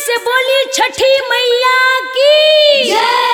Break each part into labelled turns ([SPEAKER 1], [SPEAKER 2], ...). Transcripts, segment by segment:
[SPEAKER 1] से बोली छठी मैया की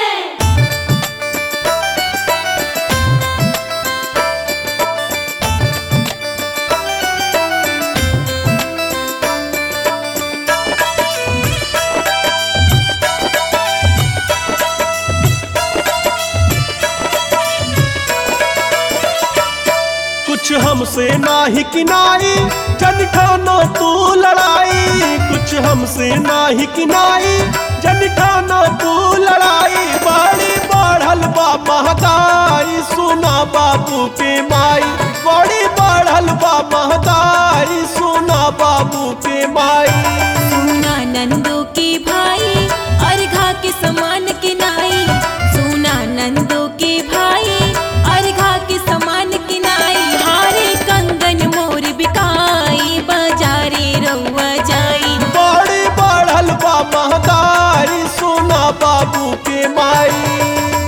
[SPEAKER 2] कुछ हमसे नाही किनाई जन ठानो तू लड़ाई कुछ हमसे नाही किनाई जन ठानो तू लड़ाई बड़ी बढ़ल बा महताई सुना बाबू के माई बड़ी बढ़ल बा महताई सुना बाबू के माई
[SPEAKER 3] सुना नंदो के भाई अर्घा के समान के नाई सुना नंदो के भाई अर्घा के समान के नाई हारे कंगन मोर बिकाई बाजारे रउआ जाई
[SPEAKER 2] बड़ी बढ़ल बा महताई सुना बाबू के माई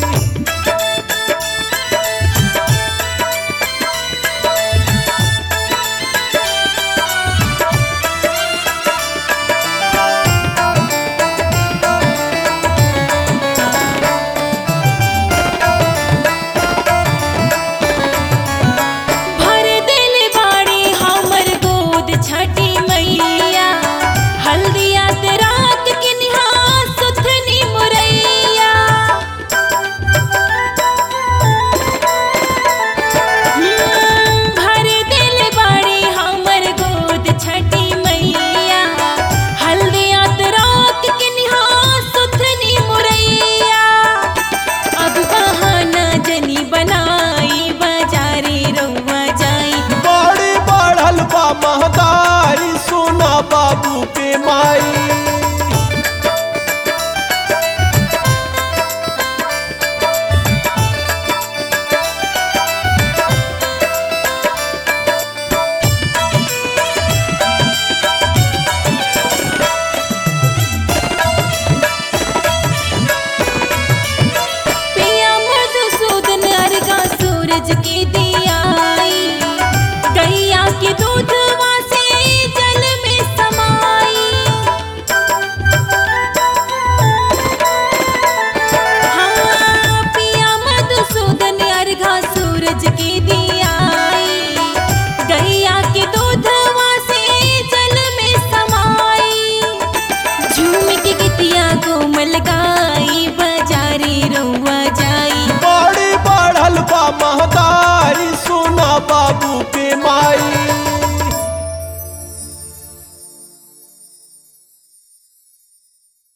[SPEAKER 3] भर दिल बाड़ी हमर गोद छठी मैया हल्दिया ते रात के निहार सुथनी मुरैया हम्म, भर दिल बाड़ी हमर गोद छठी मैया हल्दिया ते रात के निहार सुथनी मुरैया अब बहाना जनी बनाई बाजारे रउआ जाई
[SPEAKER 2] बड़ी बढ़ल बा महताई सुना बाबू के माई